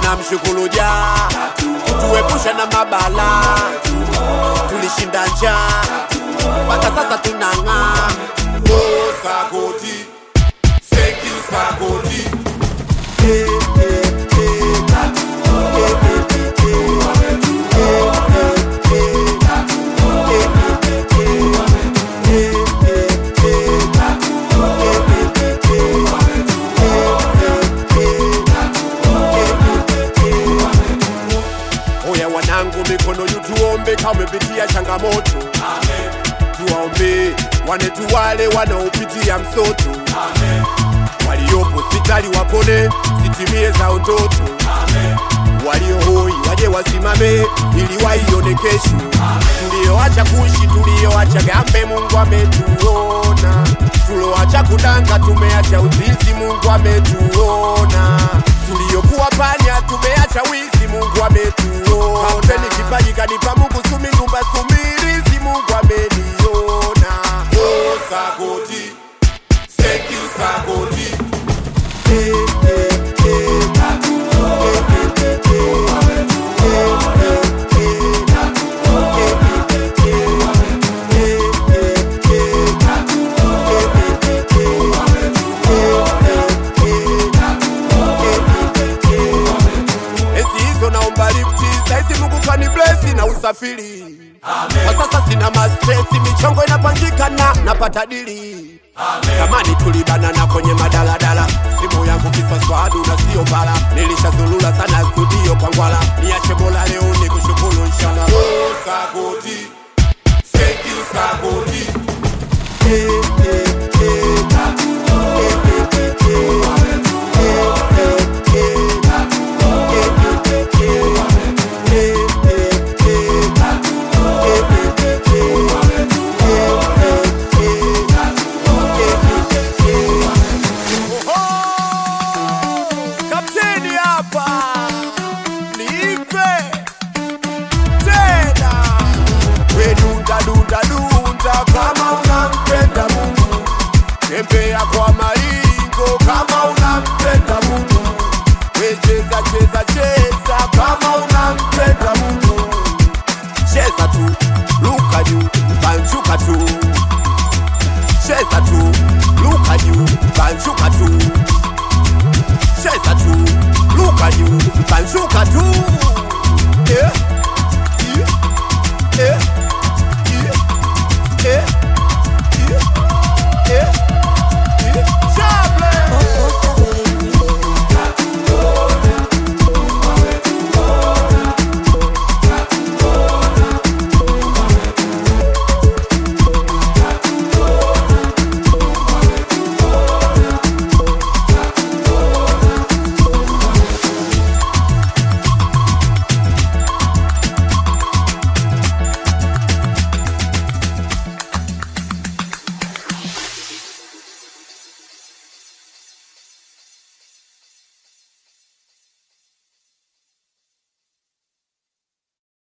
tunamshukuru Jah, tuepushe na mabala, tulishinda njaa mpaka sasa tunang'aa. Oh, Sagodi, thank you Sagodi. Eh, eh, eh. Eh, eh, eh, eh. Oya wanangu, mikono juu tuombe, kama umepitia changamoto tuwaombe wanetu wale wanaopitia msoto waliopo hospitali wapone, zitimie zao ndoto walio hoi waje wasimame ili waione kesho. Tulioacha kuishi, tulioacha gambe, Mungu ametuona. Tulioacha kudanga, tumeacha uzinzi, Mungu ametuona. Tuliokuwa panya, tumeacha wizi, Mungu ametuona. Kampeni kipaji kanipa Mungu, sumi nyumba sumirizi, Mungu ameniona. Oh, Sagodi, thank you Sagodi. Eh, eh, eh. Enzi hizo naomba lifti, saizi Mungu kani blesi na usafiri. Kwa sasa sina mastresi, michongo inapangika na napata dili. Zamani tulibanana kwenye madaladala, simu yangu kiswaswadu na sio bala. Nilishazulula sana studio kwa ngwala, niache bola leo ni kushukuru inshallah. Oh, Sagodi, thank you Sagodi. Eh, eh, eh. Kapteni hapa, nipe tena. We dunda dunda dunda kama unampenda Mungu, tembea kwa maringo kama unampenda Mungu, we cheza cheza cheza kama unampenda Mungu, cheza tu, luka juu, banjuka tu, cheza tu, luka juu, banjuka tu cheza tu, luka juu, banjuka tu.